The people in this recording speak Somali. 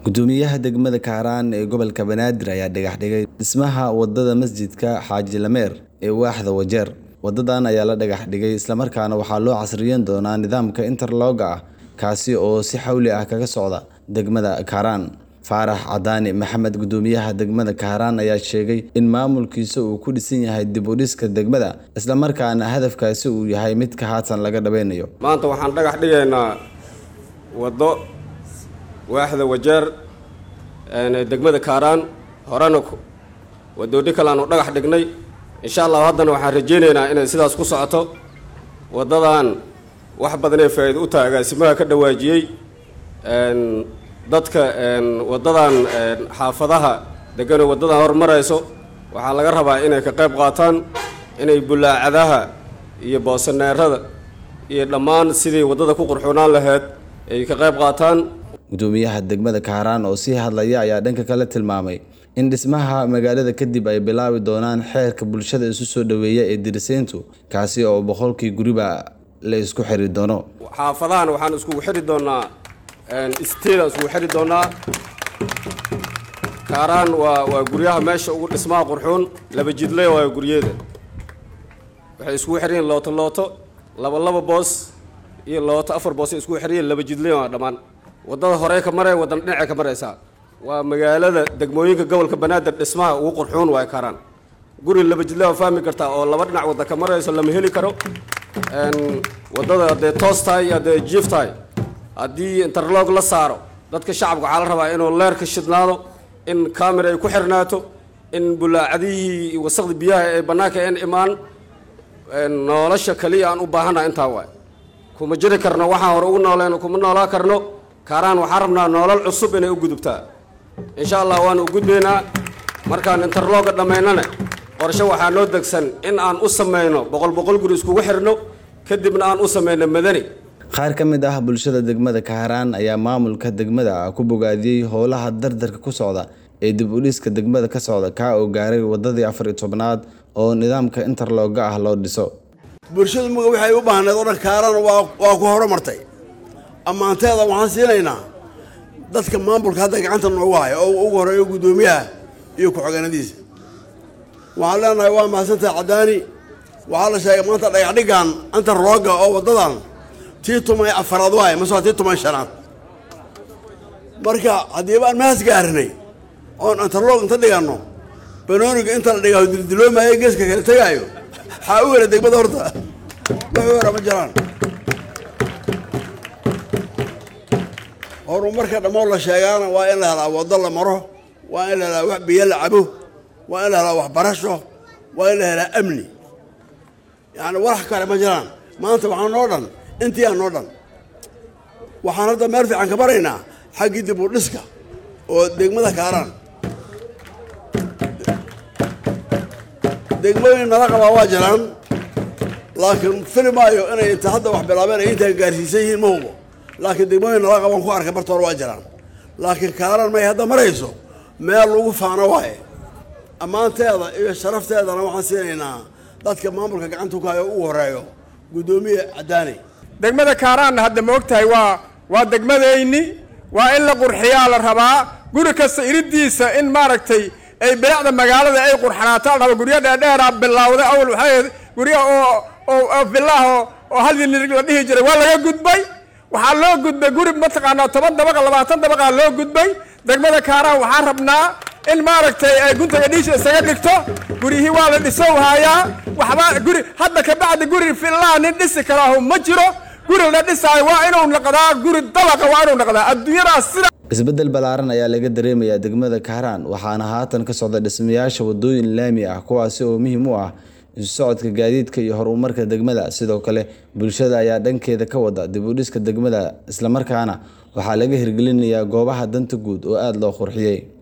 gudoomiyaha degmada kaaraan ee gobolka banaadir ayaa dhagax dhigay dhismaha wadada masjidka xaaji lameer ee waaxda wajeer wadadan ayaa la dhagax dhigay islamarkaana waxaa loo casriyeyn doonaa nidaamka interlooga ah kaasi oo si xawli ah kaga socda degmada kaaraan faarax cadaani maxamed gudoomiyaha degmada kaaraan ayaa sheegay in maamulkiisa uu ku dhisan yahay dib u dhiska degmada islamarkaana hadafkaasi uu yahay midka haatan laga dhabeynayo maanta waxaan dhagax dhigaynaa waddo waaxda wajeer degmada kaaraan horena wadoodhi kale aanu dhagax dhignay insha allahu haddana waxaan rajaynaynaa inay sidaas ku socoto waddadan wax badanee faa'iido u tahay agaasimaha ka dhawaajiyey dadka waddadan xaafadaha deganoo waddadan hormarayso waxaa laga rabaa inay ka qayb qaataan inay bulaacadaha iyo boosaneerada iyo dhammaan sidii waddada ku qurxoonaan lahayd ay ka qayb qaataan gudoomiyaha degmada kaaraan oo sii hadlaya ayaa dhanka kale tilmaamay in dhismaha magaalada kadib ay bilaabi doonaan xeerka bulshada isu soo dhaweeya ee diriseyntu kaasi oo boqolkii guriba la isku xiri doono xaafadahan waxaan iskugu xiri doonaa isteedaan iskugu xiri doonaa kaaraan waa waa guryaha meesha ugu dhismaha qurxuun laba jidle waa guryeeda waxay iskugu xiryiin looto looto laba laba boos iyo looto afar boos ay iskugu xiryiin laba jidle waa dhammaan waddada horey ka maraya waddan dhinacay ka maraysaa waa magaalada degmooyinka gobolka banaadir dhismaha ugu qurxuun waay karaan guri laba jidle waa fahmi kartaa oo laba dhinac wadda ka marayso lama heli karo waddada haddee toos tahay iyo haddee jiif tahay haddii interlog la saaro dadka shacabka waxaa la rabaa inuu leerka shidnaado in camera ay ku xirnaato in bulaacadihii wasaqda biyaha ay bannaanka een imaan nolosha kaliya aan u baahannaha intaa waay kuma jiri karno waxaan hore ugu nooleen kuma noolaa karno kaaraan waxaan rabnaa noolal cusub inay u gudubtaa insha allah waanu u gudbaynaa markaan interlooga dhammaynane qorshe waxaa noo degsan in aan u samayno boqol boqol guri iskugu xirno kadibna aan u samayno madani qaar ka mid ah bulshada degmada kaaraan ayaa maamulka degmada ku bogaadiyey howlaha dardarka ku socda ee dib u dhiska degmada ka socda kaa oo gaaray wadadii afar iyo tobnaad oo nidaamka interlooga ah loo dhiso bulshadu muga waxay u baahneed oo dhan kaaraan waa ku horumartay ammaanteeda waxaan siinaynaa dadka maamulka hadda gacanta noogu haya oo ugu horeeyo guddoomiyaha iyo ku-xigeenadiisa waxaan leenahay waa mahadsantahay cadaani waxaa la sheegay maanta dhagaxdhigan interlooga oo waddadan tii tumay afaraad waay mase waa tii tumay shanaad marka haddiiba aan mahas gaarinay oon interlog inta dhiganno banooniga inta la dhigaa dildiloomayo geeska kale tegaayo waxaa u wera degmada horta wax u wera ma jiraan horumarka dhammoo la sheegaana waa in la helaa waddo la maro waa in la helaa wax biyo la cabo waa in la helaa waxbarasho waa in la helaa amni yacni walax kale ma jiraan maanta waxaa noo dhan intii aan noo dhan waxaan hadda meel fiican ka maraynaa xaggii dib u dhiska oo degmada kaaraan degmooyin nala qabaa waa jiraan laakiin fili maayo inay inta hadda wax bilaabeen ay intaa gaarsiisan yihiin ma hubo laakiin degmooyin nala qabaan ku arkay bartoor waa jiraan laakiin kaaraan may hadda marayso meel lagu faano waaye ammaanteeda iyo sharafteedana waxaan siinaynaa dadka maamulka gacanta ku hayo ugu horeeyo guddoomiye cadaani degmada kaaraanna hadda ma og tahay waa waa degmadayni waa in la qurxiyaa la rabaa guri kasta iridiisa in maaragtay ay bilicda magaalada ay qurxanaato la raba guryo dheerdheeraa bilawday awal waxay guryo oo oo villaah oo hal nirig la dhihi jiray waa laga gudbay waxaa loo gudbay guri mataqaanaa toban dabaqa labaatan dabaqaa loo gudbay degmada kaaraan waxaan rabnaa in maaragtay ay guntaga dhiisha isaga dhigto guryihii waa la dhisow haayaa waxba guri hadda kabacdi guri villaa nin dhisi karaahu ma jiro guri la dhisaayo waa inuu noqdaa guri dabaqa waa inuu noqdaa adduunyadaas sida isbeddel ballaaran ayaa laga dareemayaa degmada kaaraan waxaana haatan ka socda dhismayaasha wadooyin laami ah kuwaasi oo muhiim u ah isu socodka gaadiidka iyo horumarka degmada sidoo kale bulshada ayaa dhankeeda ka wada dib u dhiska degmada islamarkaana waxaa laga hirgelinayaa goobaha danta guud oo aada loo qurxiyey